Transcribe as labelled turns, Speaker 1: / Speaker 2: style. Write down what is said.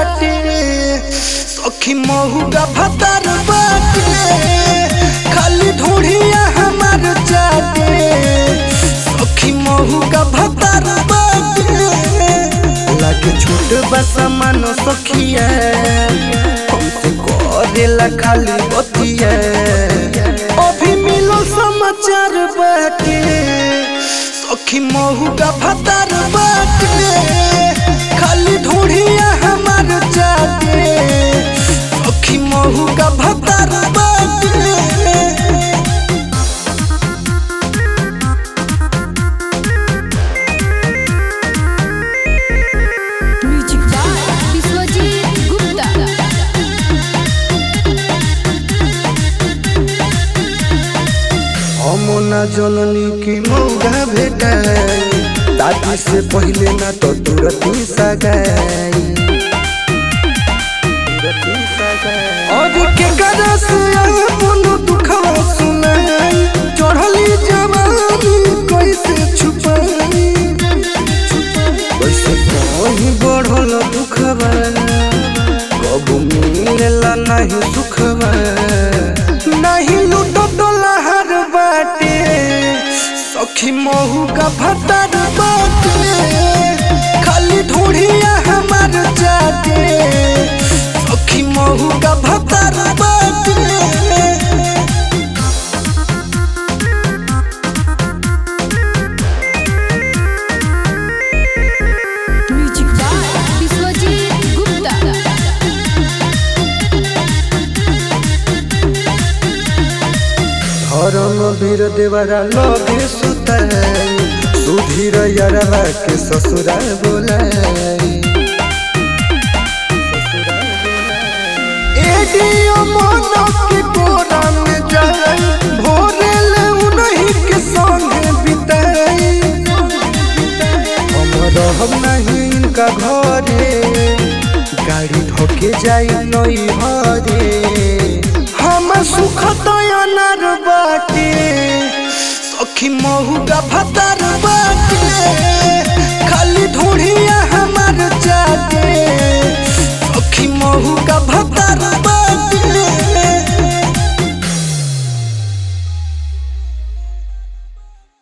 Speaker 1: चाटे सखी महुगा भतर बाटे खाली ढूढ़िया हमार चाटे सखी महुगा भतर बाटे लागे छोट बसा मानो सखिया हमसे करेला खाली बतिया अभी मिलो समाचार बाटे सखी महुगा भतर बाटे खाली ढूढ़िया हमार चाटे सखी महुगा भतर बाटे
Speaker 2: म्यूजिक बाय विश्वजीत गुप्ता
Speaker 1: हम ना जननी की मौगा भेटाई दादी से पहले ना तो तुरंत ही सगाई और के गरस अपन दुखवा सुनाई चढ़ली जवानी कैसे छुपाई कैसे कहीं बढ़ल दुखवा कब मिलेला नहीं सुखवा नहीं लूटो डोलहर बाटे सखी महू का भतर बाटे खाली ढूढ़िया हमार जाटे सखी महू का भतर बाटे
Speaker 2: म्यूजिक बाय विश्वजीत गुप्ता
Speaker 1: धर्म वीर देवरा लगे सुताई सुधीर यरवा के ससुरा बोलाई एडियो मोनो के कोरा में जाई भोरे ले उन्हीं के संगे बिताई हम रहब नहीं इनका घरे गाड़ी धोके जाई नई हरे हम सुख दयानर बाटे सखी महुगा भतर बाटे